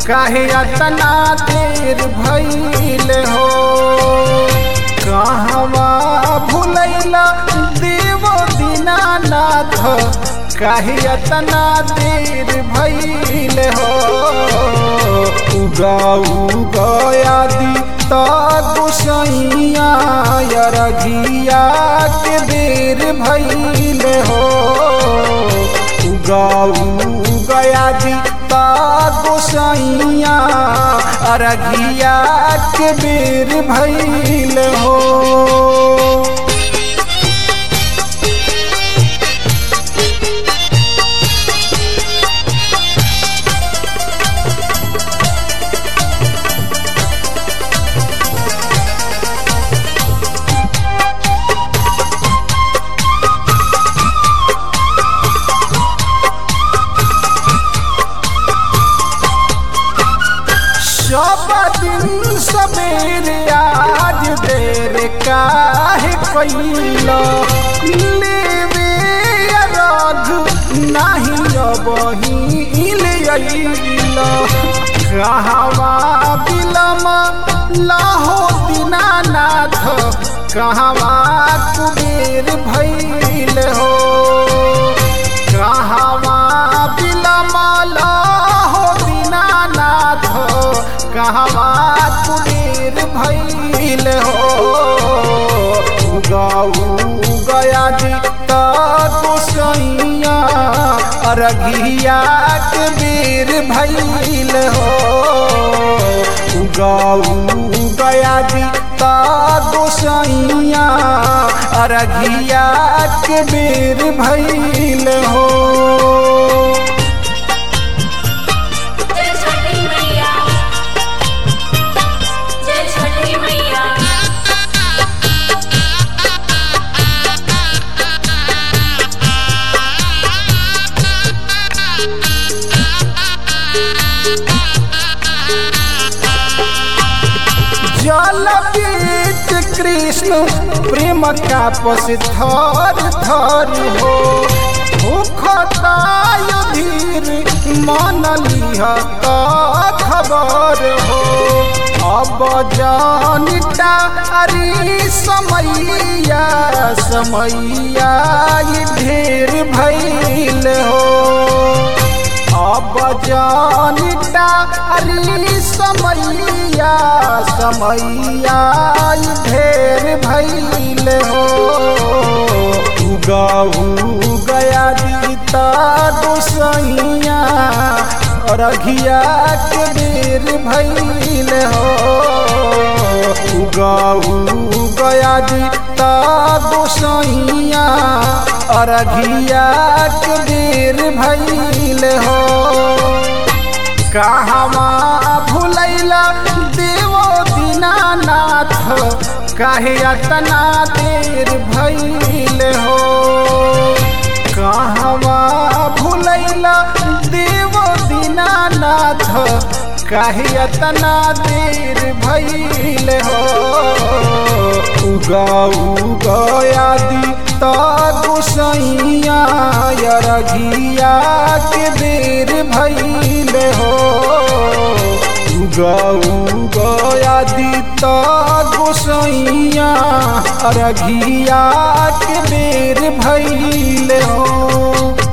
काहे अतना देर भइल हो कहवा भुलैला देव दीनानाथ काहे अतना देर भइल हो उगा उगयादि त गोसैया यरघिया के देर भइल हो उगा उगयादि त गोसैया अरघिया के बेर भइल हो सब दिन सवेरे आज देर काहे कैला लेवे रघ नाही अबहिल अइला कहवा बिलम लाहो दीनानाथ कहवा कुबेर भइल हो कहवा बिलम लाहो दीनानाथ कहवा कुबेर भइल हो गऊ गया जी गोसैया अरघिया के बेर भइल हो गऊ गया जी गोसैया अरघिया के बेर भइल हो जय छठी मैया जय छठी मैया जल बीच कृष्ण प्रेम का पस थर थर हो भूखताय धीर मन लिह का खबर हो अब जानिता अरे समैया समैया ई ढेर भइल हो अब जानिता अरे समैया समैया ई ढेर भइल हो उगाऊ गया जीता गोसैया रघिया के बेर भइल हो उगाऊ गया जीता गोसैया अरघिया के बेर भइल हो कहवा भुलैला देवो दीनानाथ काहे अतना देर भइल हो कहवा भुलैला देवो दीनानाथ काहे अतना देर भइल हो उगाऊ गयादि त गोसैया यरघिया के बेर भइल हो उगाऊ गयादि त गोसैया अरघिया के बेर भइल हो